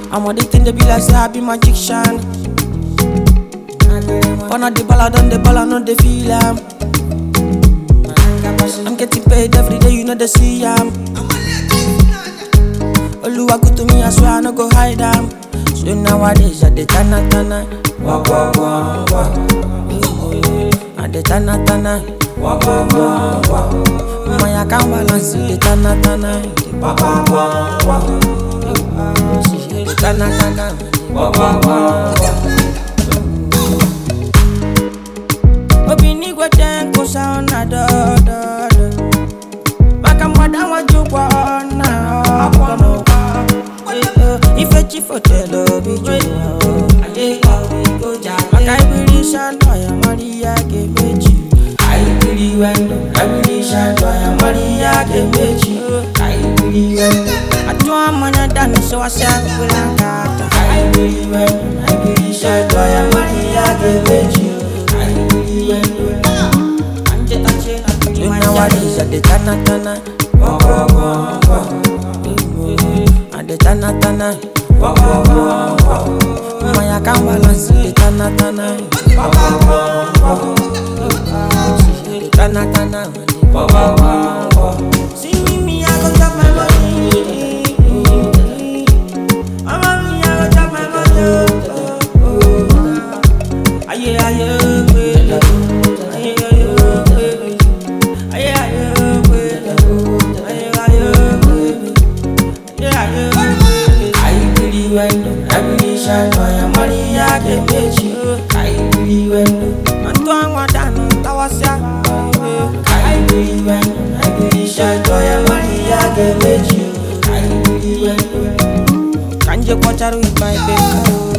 I'm on the thing they be like say I be magician. One of the ball, I done the ball, I know they feel am. I'm getting paid every day, you know they see am. Oluwa good to me, I swear I no go hide am. So nowadays I dey tana tana, walk walk walk walk. I dey tana tana, walk walk walk walk. My account balance dey tana tana, walk walk walk walk. She dey tana tana, walk walk walk walk. Obinigwe ten kosa ona do do do. Maka mwada wajukwa ona ọpọlọ Ife chifotelo bijuwa Adeka obigoja Maka ibiri shanto ya Maria gemeji Aibiri wendo Aibiri shanto ya Maria gemeji Aibiri wendo Atuwa manya dani so wase akubila kata Aibiri wendo Aibiri shanto ya Maria gemeji Aibiri wendo Anje tache na tuji Nowadays I dey tana tana Walk walk walk walk I dey tana tana Walk walk walk walk My account balance dey tana tana Walk walk walk walk She dey tana tana Walk walk walk walk See me me I go chop my money Mama me I go chop my money Aye aye baby Aye aye baby Aye aye baby Aye aye baby Aibiri wendo, aibiri shano ya Maria Kemechi Aibiri wendo, mantuangwa dano tawasya Aibiri wendo, aibiri shano ya Maria Kemechi Aibiri wendo, kanje kwa charu ipai peko